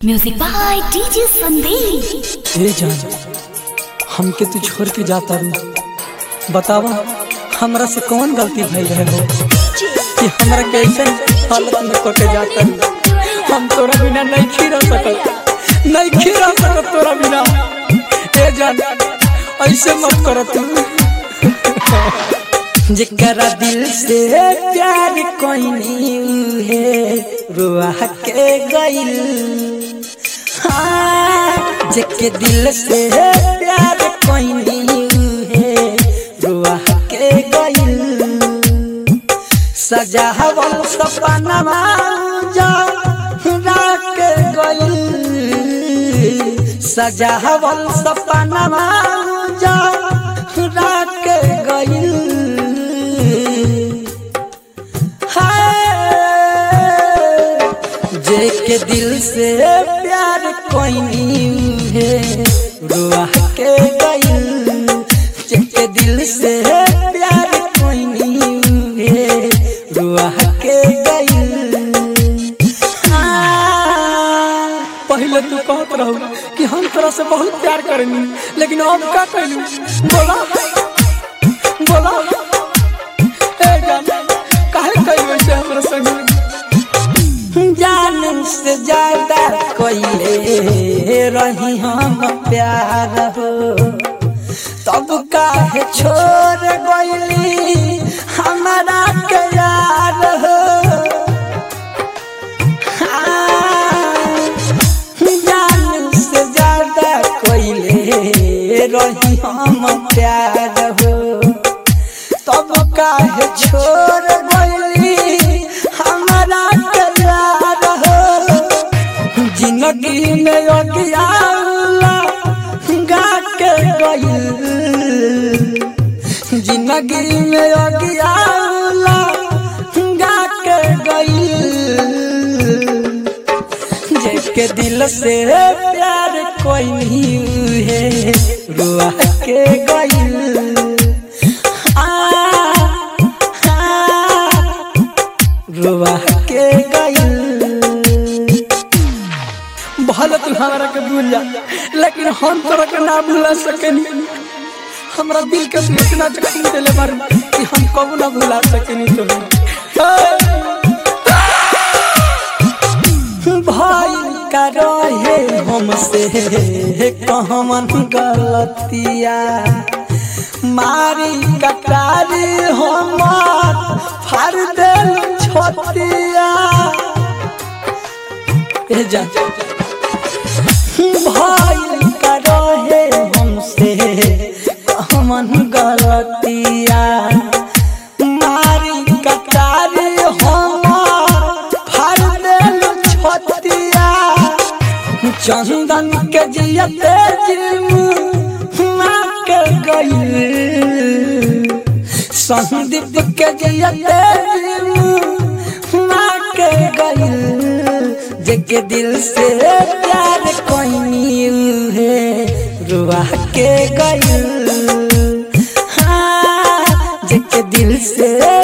music by DJ Sandeep ए जान हमके तू छोड़ के जाता रू बतावा हमरा से कौन गलती भइल रहे हो कि हमरा के ऐसन हालत में को के जाता रू हम तोरा बिना नहीं खीरा सकत नहीं खीरा सकत तोरा बिना ए जान ऐसे मत कर तू जेकरा दिल से प्यार कोई नहीं है रुआ के गइल हाँ, जेके दिल से प्यार कोई नहीं है रुआ के गइल सजावल सपनवा जा के गइल सजावल सपनवा जा के गइल हाय, जेके दिल से प्यार कोई नहीं है रुआ के गइल जेके दिल से प्यार कोई नहीं है रुआ के गइल हाँ, पहले तू कहत रहू कि हम तोरा से बहुत प्यार करेनी लेकिन अब का कहलू बोला बोला ए जान काहे कही वैसे हमरा संग जान से ज्यादा कोइले रही हम प्यार हो तब काहे छोड़ गइली हमारा के यार हो हाँ, जान से ज्यादा कोइले रही हम प्यार हो तब काहे छोड़ गइली हमारा के यार हो जिंदगी में अगियाला गा के गइल जिंदगी में अगियाला गा के गइल जेके दिल से प्यार कोई नहीं है रुआ के गइल आ, आ, रुआ के गइल भले तू हमारा के भूल जा लेकिन हम तोरा के ना भूला सकेनी हमरा दिल के तू इतना जख्म देले बारू कि हम कबू ना भुला सकेनी तुम्हें भाई का रहे हमसे कहमन गलतिया मारी कटारी हमार फाड़ देल छोतिया ए जा भाई का रहे हमसे कहमन गलतिया मारी कटारी हमार फाड़ देल छोतिया चंदन के जियते जिम मार के गइल संदीप के जियते जिम मार के गइल जेके दिल से प्यार कोई नहीं है रुआ के गइल हाँ, जेके दिल से